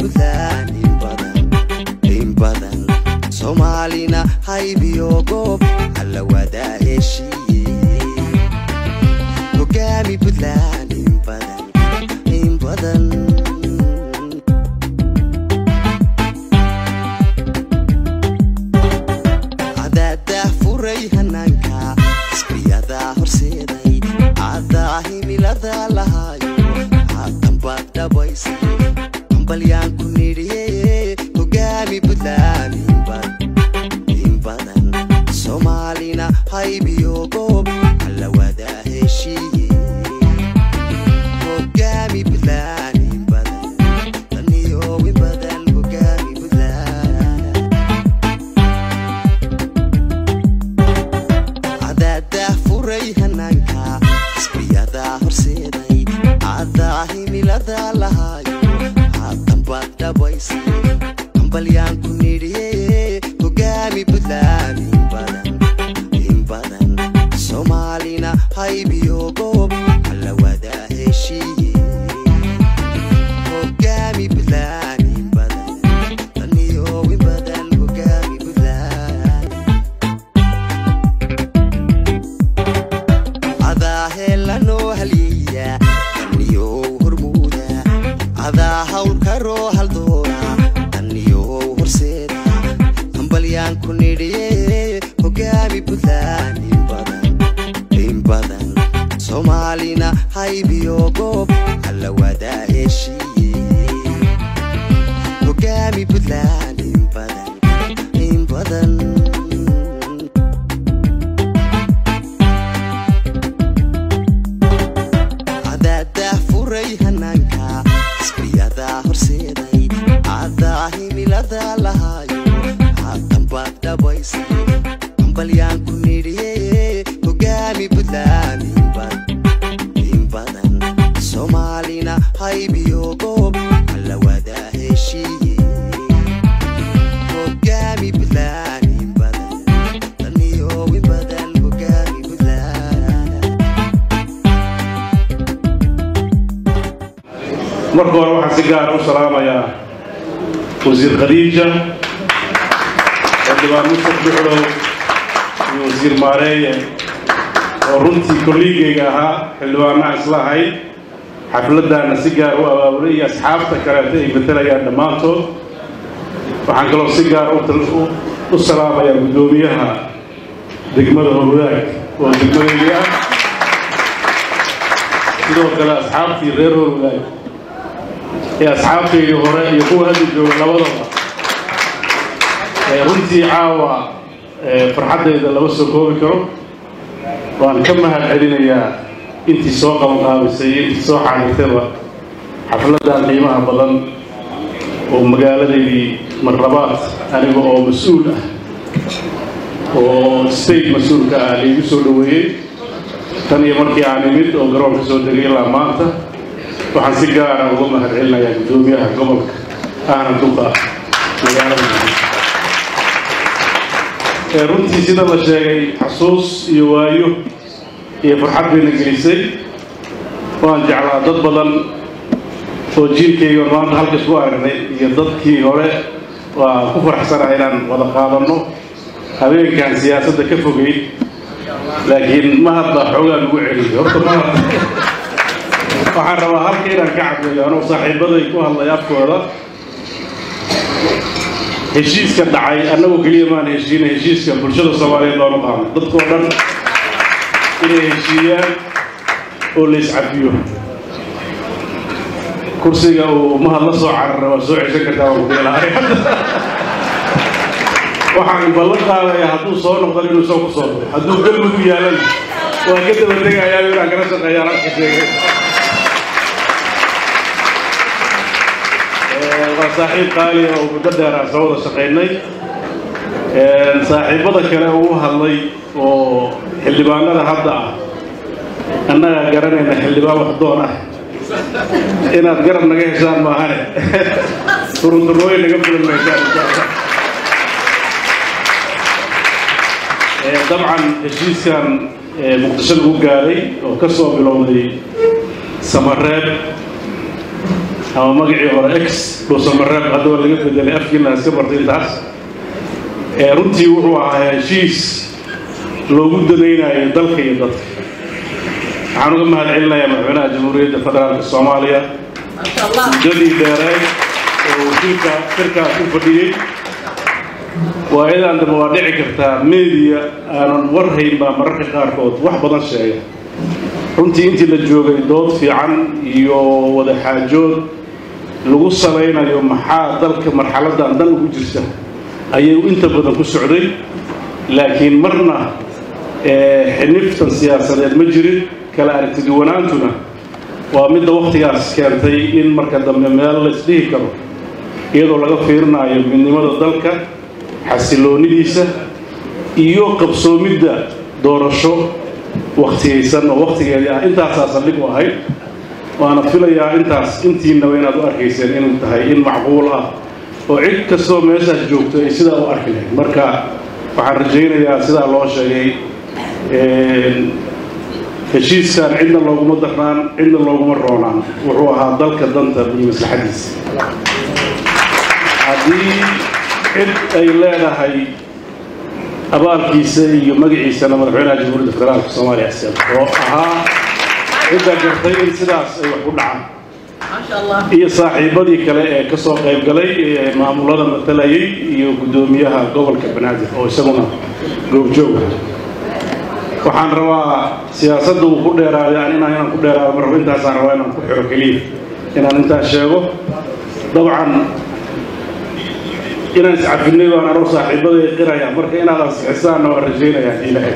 buntland in badan in badan soomaalina haybiyo goob alla wadaa heshiiye hogaami buntland in badan in badan cadaadah furay hanaanka xisbiyadaa horseeday cadaa himilada lahaayo haatan baad dhabaysay hambalyaan ku nidhiye hogaami buntland in badan in badan soomaalina haybiyo goob alla wadaa heshiiye hogaami buntland in badan daniyo in badan hogaami buntland cadaadah furay hanaanka xisbiyadaa horseeday cadaa himilada lahaayo haatan baad dhabaysay hambalyaan ku nidhiye hogaami buntland in badan in badan soomaalina haybiyo goob alla wadaa heshiiye hogaami buntland in badan daniyo in badan hogaami buntland cadaa heelanoo halyeeya daniyow hormuuda cadaa hawlkaroo haldoora daniyow horseeda hambalyaan ku nidhiye hogaami buntland in badan in badan soomaalina haybiyo goob alla wadaa heshiiye hogaami buntland in badan in badan cadaadah furay hanaanka xisbiyadaa horseeday cadaa himilada lahaayo haatan baad dhabaysay hambalyaan ku nidhiye hogaami buntland in badan in badan soomaalina haybiyo goob alla wadaa heshiiye hogaami buntland in badan daniyo in badan hogaami buntland marka hore waxaan si gaara u salaamayaa wasiir khadiija xildhibaan mustaf duxlow iyo wasiir maareeye oo runtii kolliigayga ahaa xildhibaanaha isla ahayd xafladdaana si gaar u abaabulay iyo asxaabta kaleeta ay matalayaan dhammaantood waxaan kaloo si gaar u tal- u- u salaamayaa guddoomiyaha degmada howlaag oo degmadayga ah sidoo kale asxaabtii reer howlaag ee asxaabtaydii hore iyo kuwa hadda jooga labadaba ee runtii caawa ee farxaddayda lama soo koobi karo waan ka mahad celinayaa intii soo qabanqaabisay iyo intii soo xaadirtayba xafladdan qiimaha badan oo magaaladeydii marlabaad aniga oo mas-uul ah oo state mas-uulka ah laigu soo dhoweeyey tan iyo markii aan imid oo garoonka soo degay ilaa maanta waxaan si gaara uga mahad celinayaa guddoomiyaha gobolka ahna duqa magaalada ee runtii sida la sheegay xasuus iyo waayo iyo farxad bayna gelisay waan jeclaa dad badan oo jiilkayga maanta halkas ku aragnay iyo dadkii hore waa ku faraxsanahay inaan wada qaadanno habeenkan siyaasadda ka fogeyd laakiin ma hadda xoogaa lagu celiyo horta ma hadda waxaan rabaa halka inaan ka caddeeyo anuu saaxiibaday ku hadlay afkooda heshiiska dhacay annagoo keliya maan heshiina heshiiska bulshada soomaaliyeed loonu qaano dadkoo dhan inay heshiiyaan oo la iscafiyo kursiga uu mahad la soo carara waa soo ceshan kartaa waan ku ilahay waxaan ballan qaadayaa hadduu soo noqdan inuu soo ku soo daro hadduu galmudug yaalana waa ka daba tegayaa inaan kala shaqeeyaan halka sheegay waa saaxiib qaali oo muddo dheer aan soo wada shaqaynay saaxiibada kale uu hadlay oo xildhibaanada hadda ah annagaa garanayna xildhibaan waxdoon ah inaad garab naga heshaan maahane turunturooyin naga fulan maysaan insha allah dabcan heshiiskan muqdisho lagu gaaray oo ka soo bilowday samareeb ama magacii hore ex dhuusamareeb haddaba laga bedelay afkiina iska bartay intaas runtii wuxuu ahaa heshiis loogu danaynayo dalka iyo dadka waxaan uga mahad celinayaa madaxweynaha jamhuuriyadda federaalka soomaaliya muddadii dheereed oo wasiirka shirkaas u fadhiyey waayadan dambe waa dhici kartaa media aanan warhayn baa mararka qaarkood wax badan sheega runtii intii la joogay dood fiican iyo wada xaajood lagu salaynayo maxaa dalka marxaladan dan ugu jirta ayay inta badan ku socday laakiin marna xiniftan siyaasadeed ma jirin kala aragtiduwanaantuna waa midda wakhtigaas keentay in marka dambe meel la isdhihi karo iyadoo laga fiirinayo midnimada dalka xasiloonidiisa iyo qabsoomidda doorasho waktigaysan oo wakhtigeedii ah intaasaa saldhig u ahayd waana filayaa intaas intiinaba inaad u arkayseen inuu tahay in macquul ah oo cid kastoo meeshaas joogto ay sidaa u arki lahayd marka waxaan rajaynayaa sidaa loo sheegay heshiiskan cidna looguma darnaan cidna looguma roonaan wuxuu ahaa dalka danta iyo maslaxadiisa haddii cid ay leedahay abaalkiisa iyo magaciisana madaxweynaha jamhuuriyadda federaalka soomaaliya isel oo ahaa cidda gartay in sidaas ay wax ku dhacaan iyo saaxiibadii kale ee ka soo qayb galay ee maamulada matalayay iyo guddoomiyaha gobolka banaadir oo isaguna goobjooga waxaan rabaa siyaasadda uu ku dheeraaday an inaan inaan ku dheeraado mar rabo intaasaan rabaa inaan ku xiro keliya inaan intaas sheego dabcan inaan iscafinay baan anoo saaxiibaday qiraya marka inaad ansixisaanna waan rajaynayaa ilaahay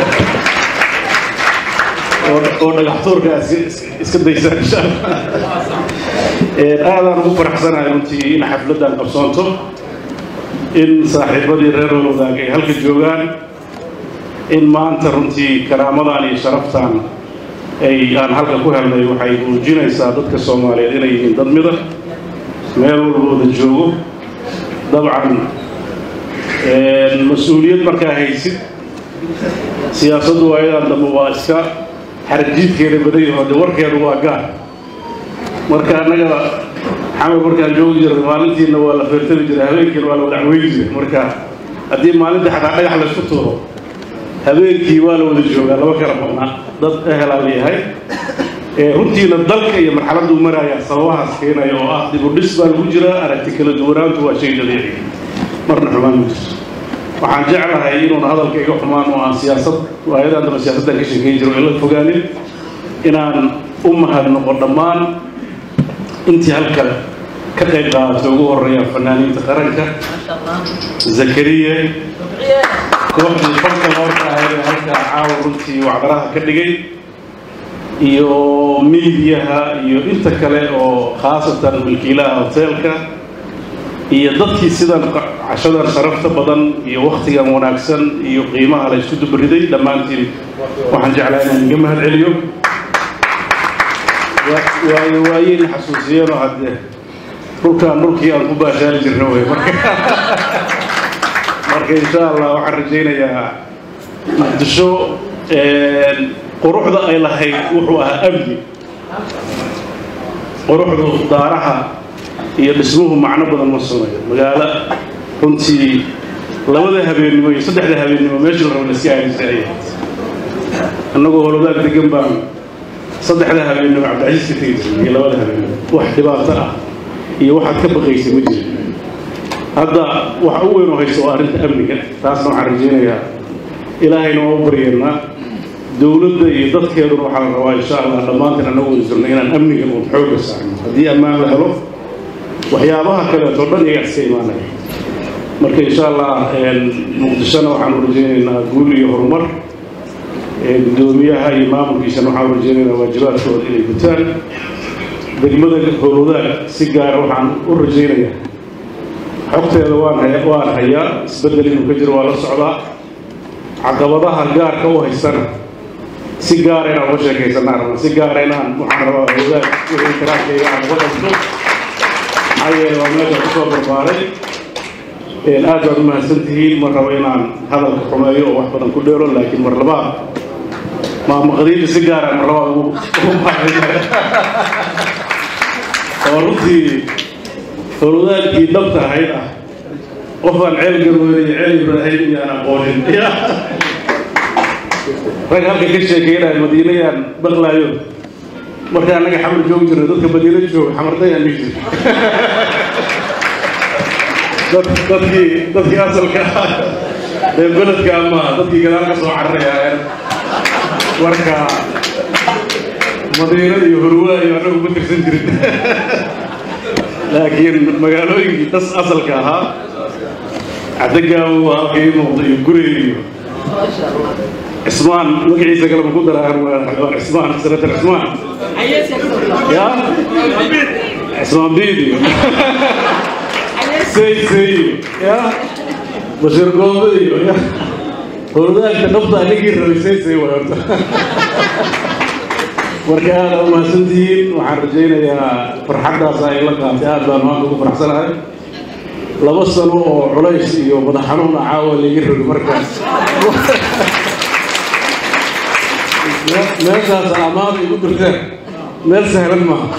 oo dhagaxtuurka iska daysaan insha allah aadaan ugu faraxsanahay runtii in xafladdan qabsoonto in saaxiibadii reer walwadaag ay halka joogaan in maanta runtii karaamadan iyo sharaftan ay aan halka ku helnay waxay muujinaysaa dadka soomaaliyeed inay yihiin dad mida meel walba wada joogo dabcan mas-uuliyad markaa haysid siyaasaddu waayadan dambe waa iska xarajiidkeeda badan yaho de warkeedu waa gaar marka annaga xamar markaan joogi jirnay maalintiina waa la feertami jiray habeenkiina waa la wadacweyn jiray marka haddii maalinta xataa dhagax laysku tuuro habeenkii waa la wada joogaa laba kala badnaa dad ehelaa leeyahay runtiina dalka iyo marxaladuu marayaa sababahaas keenaya oo ah dib u dhis baa lagu jiraa aragti kala duwanaantu waa shay dabiici marna xumaan ma jirto waxaan jeclahay inuuna hadalka iga xumaan oo aan siyaasad waayadan daba siyaasaddan ka sheekeyn jiro ila fogaanin inaan u mahadnoqo dhammaan intii halkan ka qayb qaadatay ugu horeeya fanaaniinta qaranka zakariya kooxdii fanka loorka ahayd ee halkaa caawa runtii wacdaraha ka dhigay iyo miidiyaha iyo inta kale oo khaasatan milkiilaha hoteelka iyo dadkii sidan cashadan sharafta badan iyo wakhtigan wanaagsan iyo qiimaha la isku dubariday dhammaantiin waxaan jeclaa inaan iga mahad celiyo waayo waayeyna xasuusiyeenoo haddee dhulkaan dhulkii aan ku baashaali jirna wey marka marka insha allah waxaan rajaynayaa muqdisho quruxda ay lahayd wuxuu ahaa amni quruxdu daaraha iyo dhismuhu macno badan ma sunayo magaalo runtii labada habeennimo iyo saddexda habeennimo meesha la rabo la iska aadi jiray ayahayd annagoo holodaag degan baan saddexda habeennimo cabdicasiis ka tegi jiray iyo labada habeennimo wax dhibaato ah iyo waxaad ka baqaysay ma jirin hadda waxa u weyn oo haysta waa arrinta amniga taasna waxaan rajaynayaa ilaahayna waa u baryeennaa dowladda iyo dadkeeduna waxaa la rabaa insha allah dhammaantiin annagu wada jirno inaan amniga uun xoogga saarno haddii ammaan la helo waxyaabaha kaleeto dhan iyagaa iska imaanaya marka insha allah muqdishona waxaan u rajaynaynaa guul iyo horumar guddoomiyaha iyo maamulkiisana waxaan u rajaynaynaa waajibaadkooda inay gutaan degmada howlwadaag si gaara waxaan u rajaynayaa xogteeda waan haya waan hayaa isbeddel inuu ka jiro waa la socdaa caqabadaha gaarka u haysana si gaara inaan uga sheekaysanaa rabaa si gaara inaan waxaan rabaa howlwadaag wixii karaarkayga aan uga qabto maxaa yeele waa meesha kusoo barbaaray aad baad u mahadsan tihiin mar rabo inaan hadalka xumeeyo oo wax badan ku dheero laakiin mar labaad maamaqdiinta si gaara mar labaad ugu mahadsan oo runtii howlwadaagkii dhabta ahayd ah qofaan ceel garweynay ceel ibraahim iyaan aqoonin rag halka ka sheekeynaya madiinayaan baqlaayo marka annaga xamar joogi jirna dadka madiina jooga xamardayaan dhihi jir dadkii dadkii asalka ah ee beledka ama dadkii gadaal ka soo cararaya marka madiina iyo hurwaa iyo annagu ma tirsan jirin laakiin magaalooyinkii das asalka ahaa cadagaawo halka ii muuqda iyo gurey iyo cismaan magaciisa kale ma ku daraan waa cismaan sanatar cismaan ya cismaan biid iyo sey sey iyo ya bashir goobe iyo ya howladaagka dhabta anigii rabay sey sey way horta marka aada u mahadsantihiin waxaan rajaynayaa farxaddaas ay la qaatay aad baan maanta ugu faraxsanahay laba sano oo culays iyo madax xanuuna caawa laga rogi markaas meeshaas amaada igu dirteen meel sahlan maaha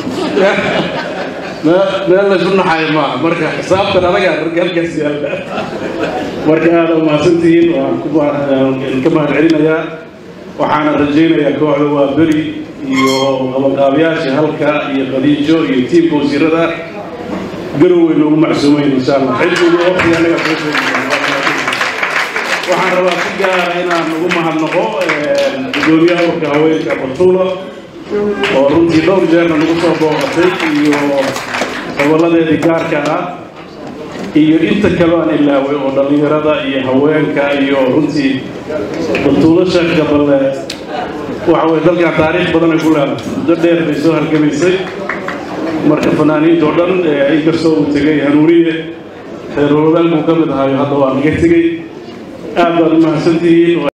meel laysu naxayo maaha marka xisaabtan adagaa halkaas yaalla marka aada u mahadsantihiin waan ka mahad celinayaa waxaana rajaynayaa kooxda waa beri iyo qabaqaabayaasha halka iyo khadiijo iyo tiimka wasiirada garowey noogu macsuumayn insha allah xilligu waqti anaga soo sheegay waxaan rabaa si gaara inaan ugu mahadnaqo gudoomiyaha urka haweenka batuula oo runtii dhowr jeerna nagu soo booqatay iyo gobolladeedii gaarka ah iyo inta kale aan ilaaway oo dhallinyarada iyo haweenka iyo runtii batuulo sheekka balle waxa weye dalkan taariikh badan ay ku leedahay muddo dheer bay soo halgamaysay marka fanaaniinta oo dhan inkastoo uu tegay hanuuniye reer wadaal buu ka mid ahayo hadda waa naga tegey aad baad u mahadsantihiin